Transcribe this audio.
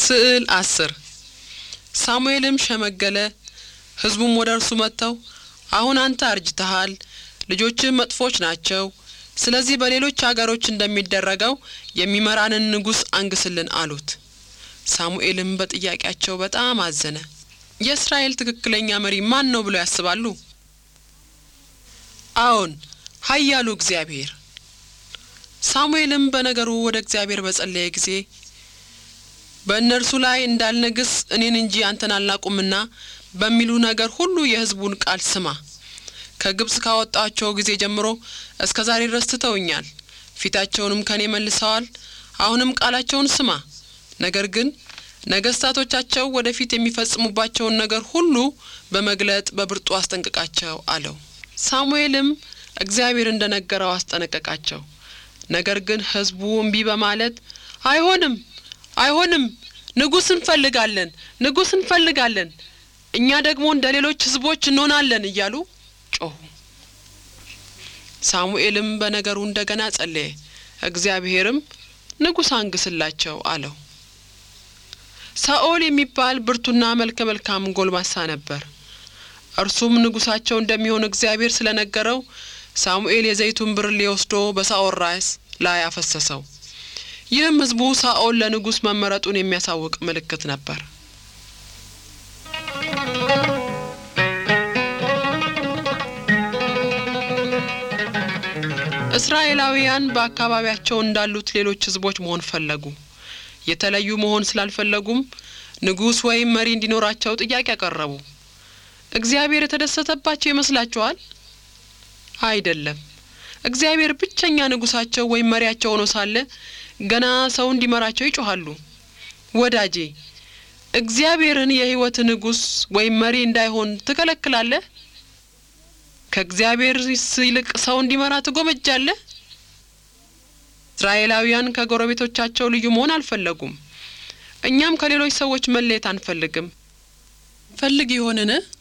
ስዕል አስር ሳሙኤልም ሸመገለ፣ ሕዝቡም ወደ እርሱ መጥተው አሁን አንተ አርጅተሃል፣ ልጆችህ መጥፎች ናቸው። ስለዚህ በሌሎች አገሮች እንደሚደረገው የሚመራንን ንጉሥ አንግስልን አሉት። ሳሙኤልም በጥያቄያቸው በጣም አዘነ። የእስራኤል ትክክለኛ መሪ ማን ነው ብለው ያስባሉ? አዎን ኃያሉ እግዚአብሔር። ሳሙኤልም በነገሩ ወደ እግዚአብሔር በጸለየ ጊዜ በእነርሱ ላይ እንዳልነግስ እኔን እንጂ አንተን አልናቁምና በሚሉ ነገር ሁሉ የሕዝቡን ቃል ስማ። ከግብጽ ካወጣቸው ጊዜ ጀምሮ እስከ ዛሬ ድረስ ትተውኛል፣ ፊታቸውንም ከኔ መልሰዋል። አሁንም ቃላቸውን ስማ። ነገር ግን ነገስታቶቻቸው ወደፊት የሚፈጽሙባቸውን ነገር ሁሉ በመግለጥ በብርቱ አስጠንቅቃቸው አለው። ሳሙኤልም እግዚአብሔር እንደ ነገረው አስጠነቀቃቸው። ነገር ግን ሕዝቡ እምቢ በማለት አይሆንም አይሆንም፣ ንጉሥ እንፈልጋለን፣ ንጉሥ እንፈልጋለን፣ እኛ ደግሞ እንደ ሌሎች ሕዝቦች እንሆናለን እያሉ ጮኹ። ሳሙኤልም በነገሩ እንደገና ጸለየ። እግዚአብሔርም ንጉሥ አንግስላቸው አለው። ሳኦል የሚባል ብርቱና መልከ መልካም ጎልማሳ ነበር። እርሱም ንጉሳቸው እንደሚሆን እግዚአብሔር ስለነገረው ሳሙኤል የዘይቱን ብርሌ ወስዶ በሳኦል ራስ ላይ አፈሰሰው። ይህም ሕዝቡ ሳኦል ለንጉሥ መመረጡን የሚያሳውቅ ምልክት ነበር። እስራኤላውያን በአካባቢያቸው እንዳሉት ሌሎች ሕዝቦች መሆን ፈለጉ። የተለዩ መሆን ስላልፈለጉም ንጉሥ ወይም መሪ እንዲኖራቸው ጥያቄ አቀረቡ። እግዚአብሔር የተደሰተባቸው ይመስላችኋል? አይደለም። እግዚአብሔር ብቸኛ ንጉሳቸው ወይም መሪያቸው ሆኖ ሳለ ገና ሰው እንዲመራቸው ይጮኻሉ። ወዳጄ እግዚአብሔርን የሕይወት ንጉሥ ወይም መሪ እንዳይሆን ትከለክላለህ? ከእግዚአብሔር ይልቅ ሰው እንዲመራ ትጎመጃለህ? እስራኤላውያን ከጎረቤቶቻቸው ልዩ መሆን አልፈለጉም። እኛም ከሌሎች ሰዎች መለየት አንፈልግም። ፈልግ ይሆንን?